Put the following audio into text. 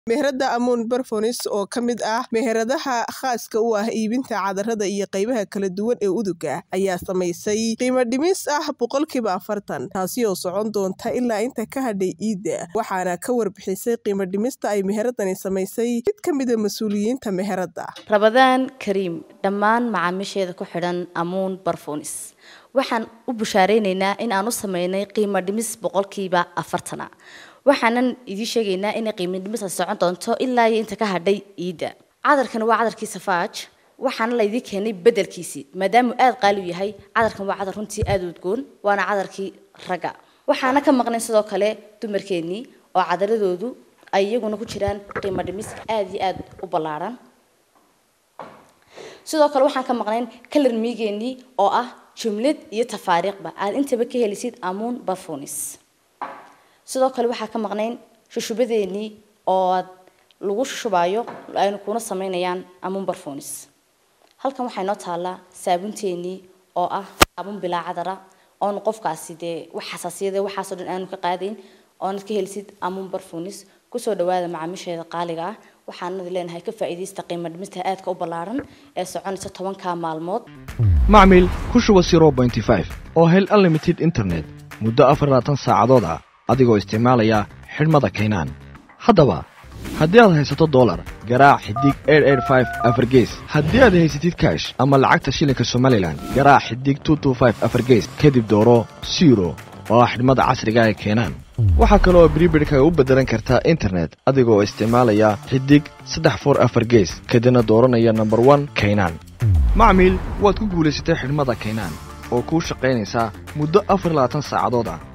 meherada amuun barfonis oo ka mid ah meheradaha khaaska u ah iibinta cadarada iyo qaybaha kala duwan ee uduga ayaa samaysay qiimo dhimis ah boqolkiiba afartan taasi oo socon doonta ilaa inta ka hadhay iidda waxaana ka warbixisay qiimo dhimista ay meheradani samaysay mid ka mida mas-uuliyiinta meherada rabadaan kariim dhammaan macaamiisheeda ku xidhan amuun barfonis waxaan u bushaaraynaynaa in aan u sameynay qiimo dhimis boqolkiiba afartana waxaanan idiin sheegaynaa inay qiimo dhimis ay socon doonto ilaa iyo inta ka hadhay iidda cadarkan waa cadarkii safaaj waxaana laydii keenay bedelkiisii maadaamuu aada qaali u yahay cadarkan waa cadar runtii aada u udgoon waana cadarkii ragga waxaana ka maqnayn sidoo kale dumarkeennii oo cadaradoodu ay iyaguna ku jiraan qiimo dhimis aada iyo aada u ballaaran sidoo kale waxaan ka maqnayn kalar miigeenii oo ah jumlad iyo tafaariiqba aad intaba ka helisid amuun barfonis sidoo kale waxaa ka maqnayn shushubadeenii oo aad lagu shushubayo aynu kuna sameynayaan amuun barfonis halkan waxaa inoo taallaa saabunteenii oo ah saabun bilaa cadara oonu qofkaasi dee wax xasaasiyada waxaasoo dhan aanu ka qaadayn oonad ka helisid amuun barfonis kusoo dhawaada macaamiisheeda qaaliga ah waxaanadi leenahay ka faa'iidaysta qiimo dhimista aadka u ballaaran ee soconaysa tobanka maalmood macmil ku shuba zero pointy five oo hel unlimited internet muddo afar labaatan saacadood ah adigoo isticmaalaya xidhmada kaynaan haddaba haddii aad haysato dolar garaac xidig afargees haddii aad haysatid kash ama lacagta shilinka somalilan garaac xidig afargees kadib dooro siro oo ah xidhmada casriga ee keenaan waxaa kale oo bribidhkaga u beddelan kartaa internet adigoo isticmaalaya xidig saddex for afar gees kadibna dooranaya nomber one kaynaan macmiil waad ku guulaysatay xidhmada kaynaan oo kuu shaqaynaysaa muddo afar labaatan saacadood ah